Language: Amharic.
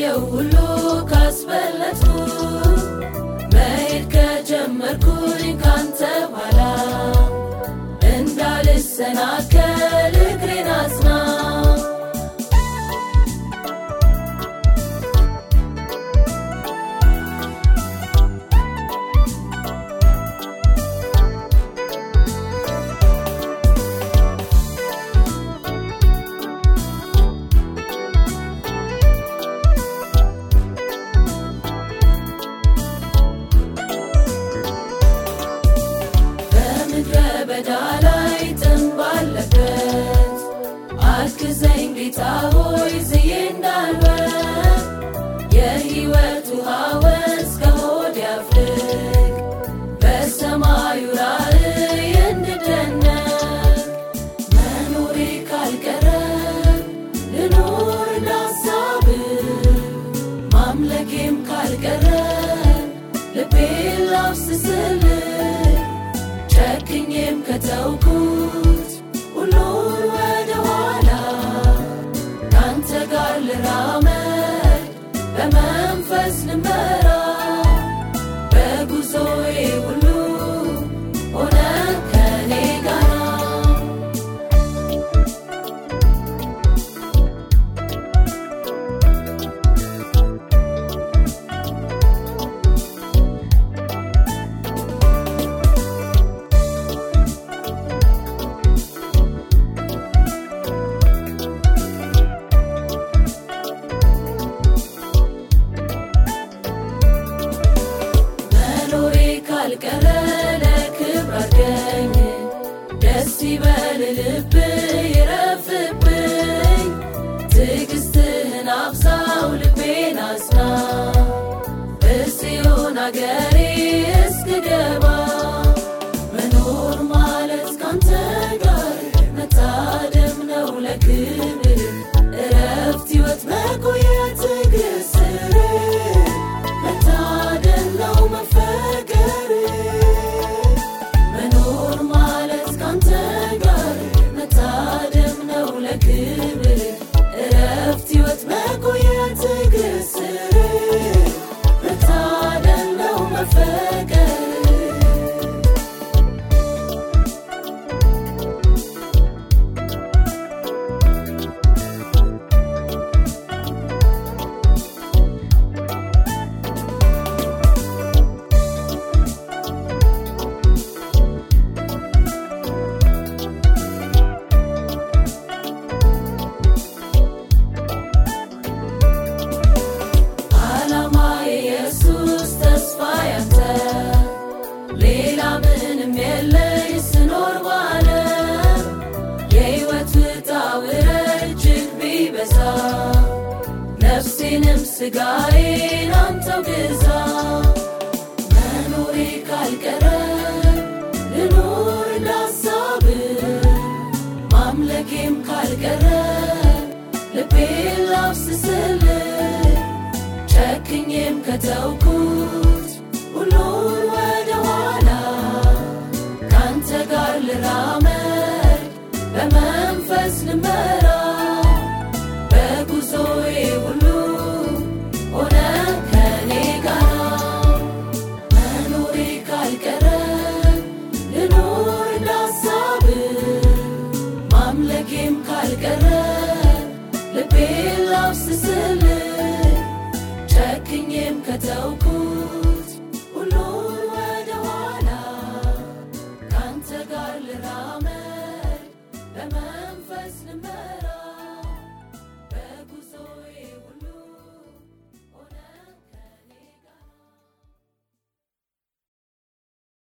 ካየው ሁሉ ካስበለጡ መሄድ ከጀመርኩኝ ካንተ ኋላ እንዳልሰናከል እግሬን አጽና በምድረ በዳ ላይ ጥም ባለበት አግዘኝ ጌታ ሆይ ዝዬ እንዳልወር የሕይወት ውሃ ወንዝ ከሆድ ያፍልቅ በሰማዩ ራእይ እንድደነቅ መኖሬ ካልቀረ ልኖር እንዳሳብ ማምለኬም ካልቀረ ልቤን ላፍስስል ጨክኜም ከተውኩት ሁሉን ወደ ኋላ ካንተ ጋር ልራመድ በመንፈስ ልመራ በጉዞዬ ሁሉ ሆነ ከኔ ጋራ መኖሬ ካልቀረ ለክብር አድርገኝ ደስ ይበል ልብ ይረፍብኝ ትዕግስትህን አብዛው ልቤን አጽና በጽዮን አገሬ እስክገባ መኖር ማለት ካንተ ጋር መታደም ነው ለክብር እረፍት ሕይወት መቆየት እግር ስር መታደል ነው መፈቀር መኖር ማለት ካንተ ጋር መታደም ነው ለክብር እረፍት ሕይወት መቆየት እግር ስር መታደል ነው መፈቀር ዓላማ የኢየሱስ ተስፋ ያንተ ሌላ ምንም የለኝ ስኖር ባለም የሕይወት ውጣ ውረድ እጅግ ቢበዛ ነፍሴንም ስጋዬን አንተው ግዛ መኖሬ ካልቀረ ልኖር እንዳሳብ ማምለኬም ካልቀረ ልቤን ላፍስስል ጨክኜም ከተውኩት ሁሉን ወደ ኋላ ካንተ ጋር ልራመድ በመንፈስ ልመራ በጉዞዬ ሁሉ ሆነ ከኔ ጋራ መኖሬ ካልቀረ ልኖር እንዳሳብ ማምለኬም ካልቀረ ልቤን ላፍስስል ጨክኜም ከተውኩት ሁሉን ወደ ኋላ ካንተ ጋር ልራመድ በመንፈስ ልመራ